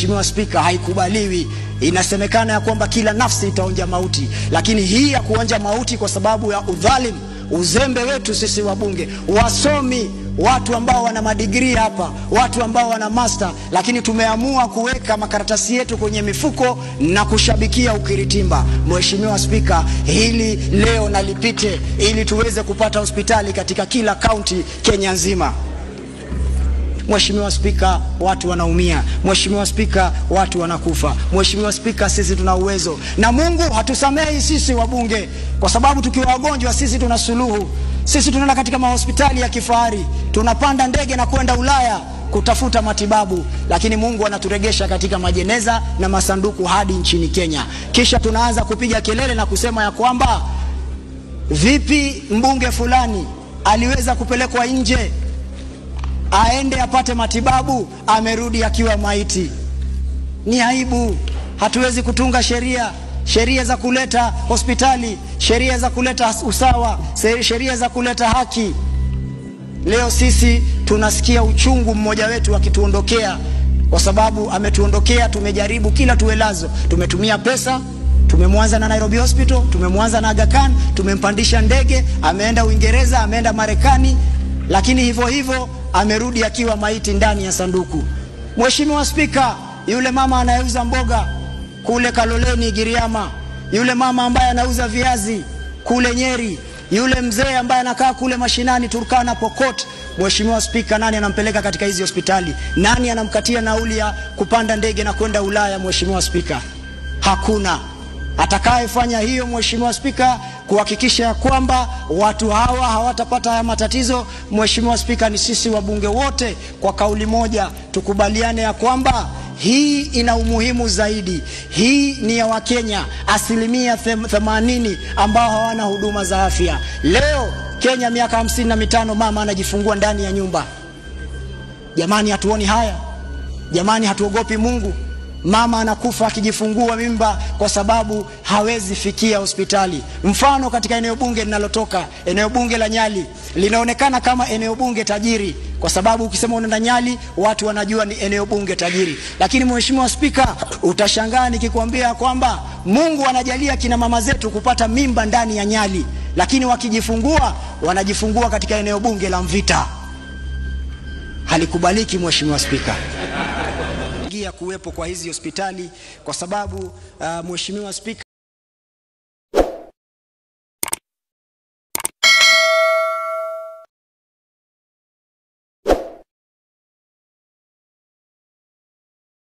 Mheshimiwa Spika, haikubaliwi. Inasemekana ya kwamba kila nafsi itaonja mauti, lakini hii ya kuonja mauti kwa sababu ya udhalimu, uzembe wetu sisi wabunge, wasomi, watu ambao wana madigrii hapa, watu ambao wana master, lakini tumeamua kuweka makaratasi yetu kwenye mifuko na kushabikia ukiritimba. Mheshimiwa Spika, hili leo nalipite ili tuweze kupata hospitali katika kila kaunti Kenya nzima. Mheshimiwa Spika, watu wanaumia. Mheshimiwa Spika, watu wanakufa. Mheshimiwa Spika, sisi tuna uwezo na Mungu hatusamehi sisi wabunge, kwa sababu tukiwa wagonjwa sisi tuna suluhu. Sisi tunaenda katika mahospitali ya kifahari, tunapanda ndege na kwenda Ulaya kutafuta matibabu, lakini Mungu anaturegesha katika majeneza na masanduku hadi nchini Kenya. Kisha tunaanza kupiga kelele na kusema ya kwamba vipi mbunge fulani aliweza kupelekwa nje aende apate matibabu, amerudi akiwa maiti. Ni aibu. Hatuwezi kutunga sheria sheria za kuleta hospitali, sheria za kuleta usawa, sheria za kuleta haki. Leo sisi tunasikia uchungu mmoja wetu akituondokea, kwa sababu ametuondokea. Tumejaribu kila tuwelazo, tumetumia pesa tumemwanza na Nairobi Hospital, tumemwanza na Aga Khan, tumempandisha ndege, ameenda Uingereza, ameenda Marekani, lakini hivyo hivyo amerudi akiwa maiti ndani ya sanduku. Mheshimiwa Spika, yule mama anayeuza mboga kule Kaloleni Giriama, yule mama ambaye anauza viazi kule Nyeri, yule mzee ambaye anakaa kule mashinani Turkana, Pokot, Mheshimiwa Spika, nani anampeleka katika hizi hospitali? Nani anamkatia nauli ya kupanda ndege na kwenda Ulaya? Mheshimiwa Spika, hakuna atakayefanya hiyo. Mheshimiwa Spika, kuhakikisha ya kwamba watu hawa hawatapata haya matatizo. Mheshimiwa Spika, ni sisi wabunge wote kwa kauli moja tukubaliane ya kwamba hii ina umuhimu zaidi. Hii ni ya Wakenya asilimia themanini ambao hawana huduma za afya. Leo Kenya miaka hamsini na mitano mama anajifungua ndani ya nyumba. Jamani, hatuoni haya? Jamani, hatuogopi Mungu? Mama anakufa akijifungua mimba kwa sababu hawezi fikia hospitali. Mfano, katika eneo bunge linalotoka, eneo bunge la Nyali linaonekana kama eneo bunge tajiri, kwa sababu ukisema unaenda Nyali watu wanajua ni eneo bunge tajiri. Lakini Mheshimiwa Spika, utashangaa nikikwambia kwamba Mungu anajalia kina mama zetu kupata mimba ndani ya Nyali, lakini wakijifungua wanajifungua katika eneo bunge la Mvita. Halikubaliki Mheshimiwa Spika kuwepo kwa hizi hospitali kwa sababu uh, Mheshimiwa Spika